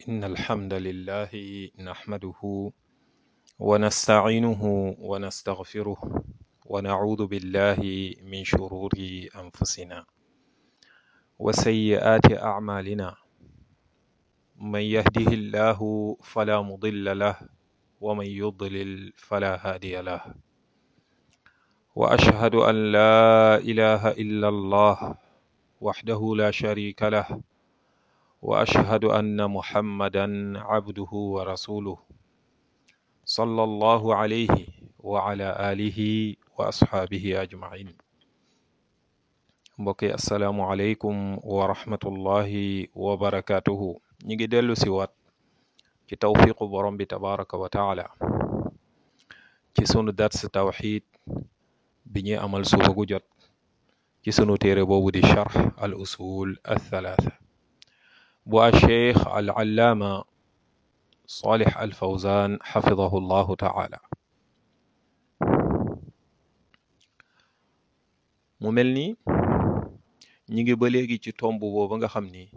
إن الحمد لله نحمده ونستعينه ونستغفره ونعوذ بالله من شرور أنفسنا وسيئات أعمالنا من يهده الله فلا مضل له ومن يضلل فلا هادي له وأشهد أن لا إله إلا الله وحده لا شريك له وأشهد أن محمدا عبده ورسوله صلى الله عليه وعلى آله وأصحابه أجمعين mbokki asalaamualeykum wa rahmatullahi wa barakatuhu ñi ngi dellu si waat ci tawfiqu borom bi tabaraka wa taala ci sunu dars tawxid bi ñuy amal suba gu jot ci sunu téere boobu di charx al usul althalatha bu a cheikh al allaama salih al fawzan xafidahu llahu taala mu mel ni ñi ngi ba léegi ci tomb boobu nga xam ni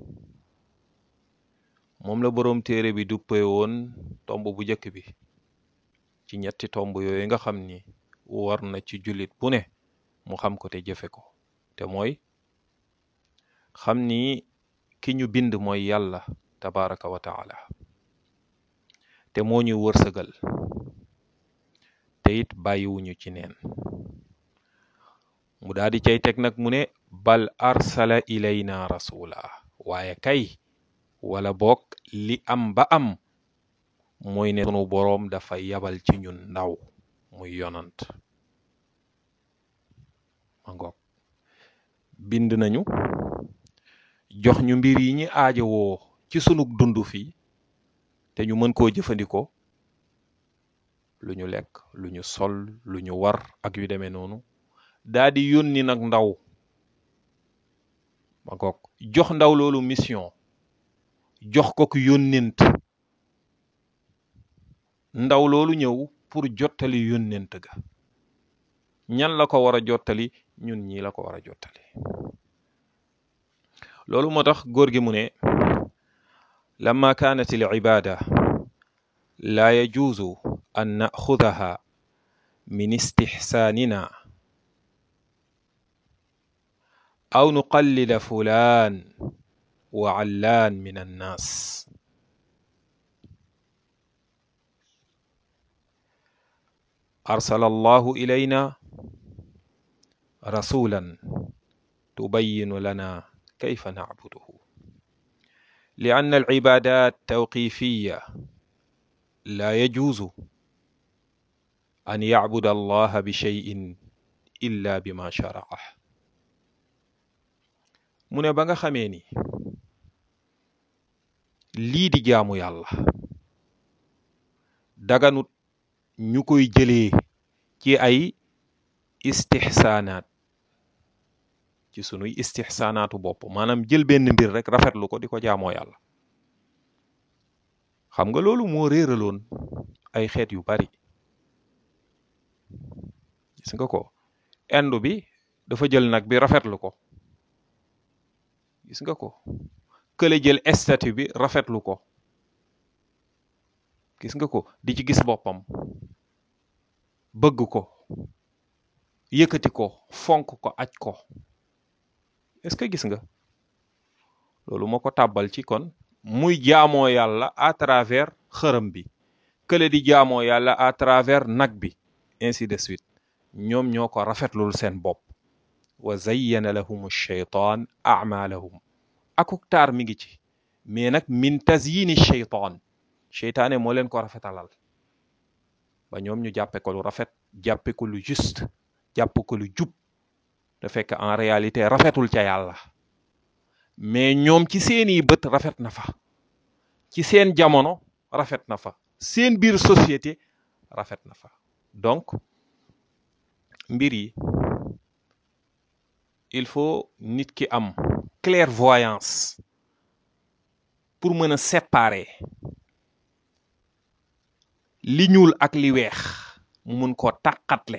moom la boroom téere bi duppee woon tomb bu njëkk bi ci ñetti tomb yooyu nga xam ni war na ci jullit bu ne mu xam ko te jëfe ko te mooy xam ni ki ñu bind mooy yàlla tabaraka wa taala te moo ñu wërsëgal te it bàyyiwuñu ci neen mu daal di cay teg nag mu ne bal arsala ilayna rasula waaye kay wala boog li am ba am mooy ne sunu boroom dafa yabal ci ñun ndaw muy yonant ma ngoog bind nañu jox ñu mbir yi ñi aajowoo ci sunu dund fii te ñu mën koo jëfandikoo lu ñu lekk lu ñu sol lu ñu war ak yu demee noonu daa di yónni nag ndaw ma ngoog jox ndaw loolu mission jox ko ku yónnent ndaw loolu ñëw pour jottali yónnent ga ñan la ko war a jottali ñun ñii la ko war a jottali loolu moo tax góor gi mu ne lamma kaanat al ibaada laa yajuuzu an naxudaha min istixsaanina aw nuqallila fulaan wa allaan min annaas arsala allahu ilayna rasulan tubayinu lana kayfa nacbuduhu li anna alcibadat tawqifiya la yajuuzu an yacbuda allaha bishayin illa bima sharaca mu ne ba nga xamee ni lii di jaamu yàlla daganut ñu koy jëlee ci ay istixsaanaat ci sunuy istixsaanaatu bopp maanaam jël benn mbir rek rafetlu ko di ko jaamoo yàlla xam nga loolu moo réeraloon ay xeet yu bari gis nga ko indu bi dafa jël nag bi rafetlu ko gis nga ko kële jël statut bi rafetlu ko gis nga ko di ci gis boppam bëgg ko yëkkati ko fonk ko aj ko est-ce que gis nga loolu moo ko tàbbal ci kon muy jaamoo yàlla à travers xërëm bi kële di jaamoo yàlla à travers nag bi ainsi de suite ñoom ñoo ko rafetlul seen bopp wa zayyana lahum sheytaan amalahum akuk taar mi ngi ci mais nag min tazyini sheytaan sheytaane moo leen ko rafetalal ba ñoom ñu jàppe ko lu rafet jàppe ko lu juste jàpp ko lu jub te fekk en réalité rafetul ca yàlla mais ñoom ci seeni bët rafet na fa ci seen jamono rafet na fa seen biir société rafet na fa donc mbir yi il faut nit ki am clairvoyance pour mën a séparer li ñuul ak li weex mu mun ko tàqatle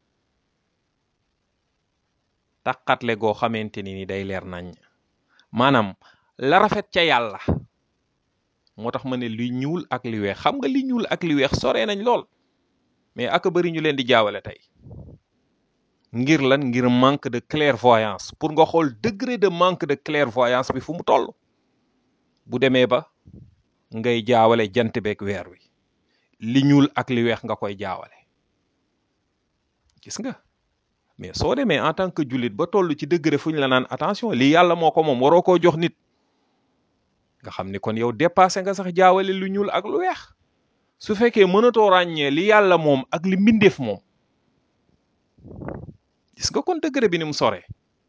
tàqatle goo xamante ni ni day leer nañ maanaam la rafet ca yàlla moo tax ma ne li ñuul ak li weex xam nga li ñuul ak li weex sore nañ lool mais aka bëri ñu leen di jaawale tey ngir lan ngir manque de clairvoyance pour nga xool degré de manque de clairvoyance bi fu mu toll bu demee ba ngay jaawale jant beeg weer wi li ñuul ak li weex nga koy jaawale gis nga mais soo demee en tant que jullit ba toll ci degré fu ñu la naan attention lii yàlla moo ko moom waroo koo jox nit nga xam ni kon yow dépassé nga sax jaawale lu ñuul ak lu weex su fekkee mënatoo ràññee li yàlla moom ak li mbindeef moom gis nga kon degré bi ni mu soree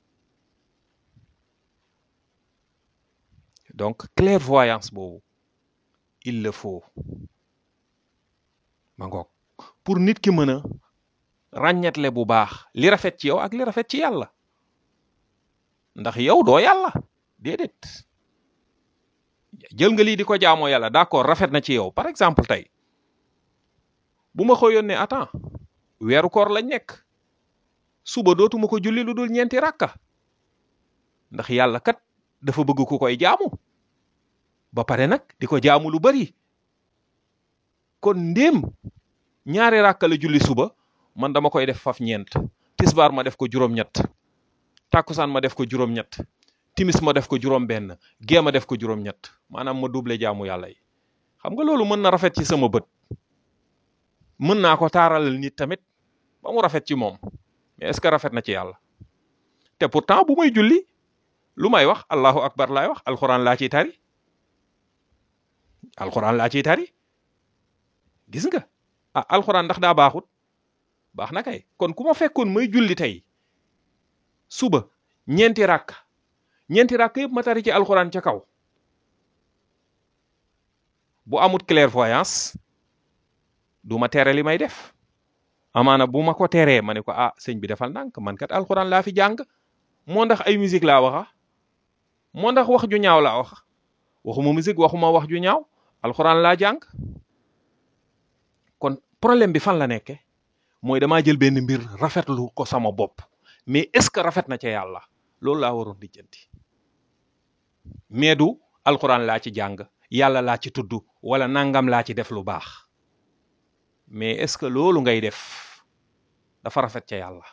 donc clairvoyance boobu il le faut ma ngoog pour nit ki mën a ràññetle bu baax li rafet ci yow ak li rafet ci yàlla ndax yow doo yàlla déedéet jël nga lii di ko jaamoo yàlla d'accord rafet na ci yow par exemple tey bu ma xëyoon ne attends weeru koor lañ nekk suba dootuma ko julli lu dul ñeenti rakka ndax yàlla kat dafa bëgg ku koy jaamu ba pare nag di ko jaamu lu bari kon ndéem ñaari rakka la julli suba man dama koy def faf ñeent tisbaar ma def ko juróom-ñett tàkkusaan ma def ko juróom-ñett timis ma def ko juróom-benn gee ma def ko juróom-ñett maanaam ma double jaamu yàlla yi xam nga loolu mën na rafet ci sama bët mën naa ko taaralal nit tamit ba mu rafet ci moom mais est-ce que rafet na ci yàlla te pourtant bu may julli lu may wax allahu akbar laay wax alxuraan laa ciy tari alxuraan laa ciy tari gis nga ah alxuraan ndax daa baaxut baax na kay kon ku ma fekkoon may julli tey suba ñeenti rakk ñeenti rakk yëpp ma tari ci alxuraan ca kaw bu amut clairvoyance du ma tere li may def amaana bu ma ko teree ma ne ko ah sëñ bi defal ndànk man kat alxuraan laa fi jàng moo ndax ay musique laa waxa moo ndax wax ju ñaaw laa wax waxuma musique waxuma wax ju ñaaw alxuraan laa jàng kon problème bi fan la nekke mooy damaa jël benn mbir rafetlu ko sama bopp mais est-ce que rafet na ca yàlla loolu laa waroon lijjanti mais du alxuraan laa ci jàng yàlla laa ci tudd wala nangam laa ci def lu baax mais est-ce que loolu ngay def dafa rafet ca yàlla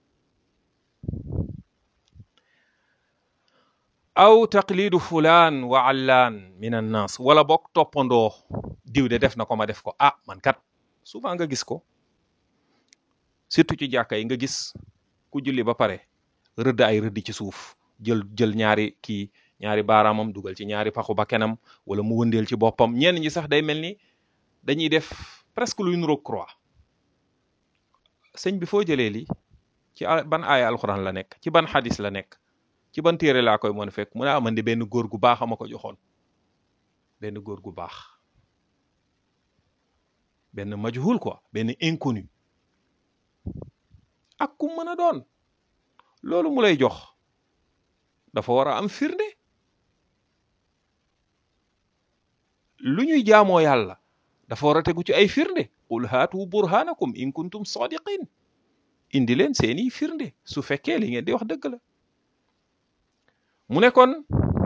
aw taqlidu fulaan wa allaan min an nas wala bokk toppandoo diw de def na ko ma def ko ah man kat souvent nga gis ko surtout ci jàkka yi nga gis ku julli ba pare rëdd ay rëdd ci suuf jël jël ñaari kii ñaari baaraamam dugal ci ñaari paxu ba kenam wala mu wëndeel ci boppam ñenn ñi sax day mel ni dañuy def presque luy nuroog croix sëñ bi foo jëlee li ci ban aaya alxuraan la nekk ci ban xadis la nekk ci ban téere laa koy mën a fekk mu ne aman di benn góor gu baax ama ko joxoon benn góor gu baax benn majhul quoi benn inconnu ak ku mën a doon loolu mu lay jox dafa war a am firnde lu ñuy jaamoo yàlla dafa war a tegu ci ay firnde qul haatu burhanakum in kuntum sadiqin indi leen seeni firnde su fekkee li ngeen di wax dëgg la mu ne kon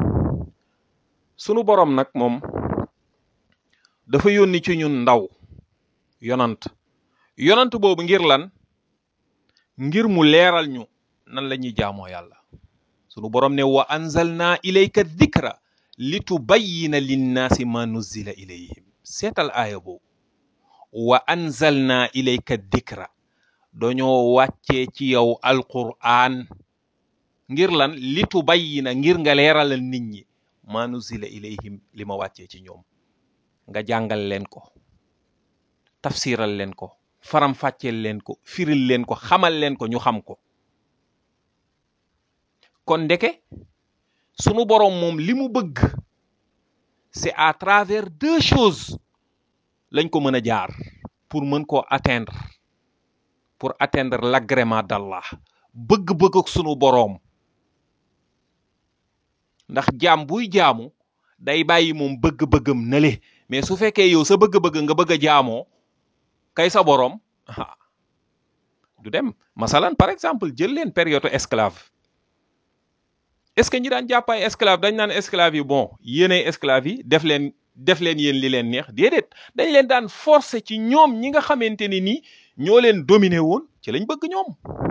sunu borom nag moom dafa yónni ci ñun ndaw yonant yonant boobu ngir lan ngir mu leeral ñu nan la ñuy jaamoo yàlla sunu borom ne wa anzalna ilayka dhikra li tubayyina linnaasi ma nuzzila ilayhim seetal aaya boobu wa anzalna ilayka dhikra dañoo wàccee ci yow alqur'an ngir lan li tubayyina ngir nga leeralal nit ñi ma nuzzila ilayhim li ma wàccee ci ñoom nga jàngal leen ko tafsiral leen ko faram fàcceel leen ko firil leen ko xamal leen ko ñu xam ko kon ndeke sunu boroom moom li mu bëgg c'est à travers deux choses lañ ko mën a jaar pour mën koo atteindre pour atteindre l'agrément d'Allah bëgg-bëgg ak sunu boroom ndax jaam buy jaamu day bàyyi moom bëgg-bëggam nale mais su fekkee yow sa bëgg-bëgg nga bëgg a jaamoo kay sa boroom ah du dem masalan par exemple jël leen période esclave est-ce que ñi daan jàpp ay esclave dañ naan esclave yi bon yéenay esclave yi def leen def leen yéen li leen neex déedéet dañ leen daan forcer ci ñoom ñi nga xamante ne nii ñoo leen dominer woon ci lañ bëgg ñoom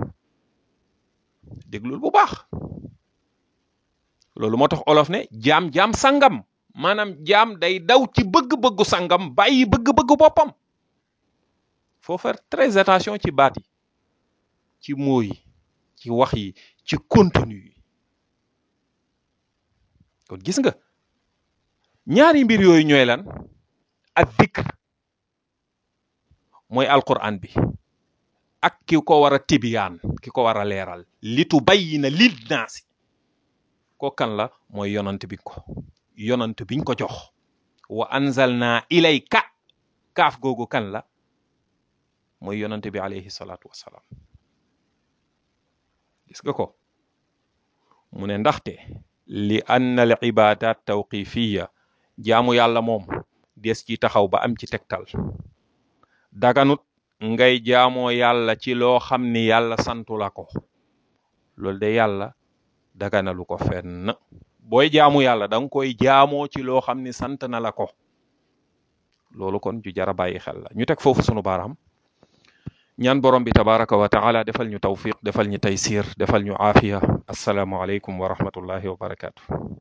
déglul bu baax loolu moo tax olof ne jaam jaam sangam maanaam jaam day daw ci bëgg-bëggu sangam bàyyi bëgg-bëggu boppam faut faire très attention ci baat yi ci mots yi ci wax yi ci contenu yi kon gis nga ñaari mbir yooyu ñooy lan ak dikr mooy alquran bi ak ki ko war a tibiyaan ki ko war a leeral litu bayyina linnaasi ko kan la mooy yonant bi ko yonant biñ ko jox wa anzalna ilayka kaaf googu kan la mooy yonant bi alayhi salaatu wassalaam gis nga ko mu ne ndaxte li anna al ibadat tawqifiya jaamu yàlla moom des ci taxaw ba am ci tegtal daganut ngay jaamoo yàlla ci loo xam ni yàlla santu la ko loolu de yàlla daganalu ko fenn booy jaamu yàlla da nga koy jaamoo ci loo xam ni sant na la ko loolu kon ju jara bàyyi xel la ñu teg foofu sunu baaraam ñaan borom bi tabaraka wa taala defal ñu tawfiq defal ñu taysir defal ñu aafiya assalaamu aleykum wa rahmatullahi wa barakatuh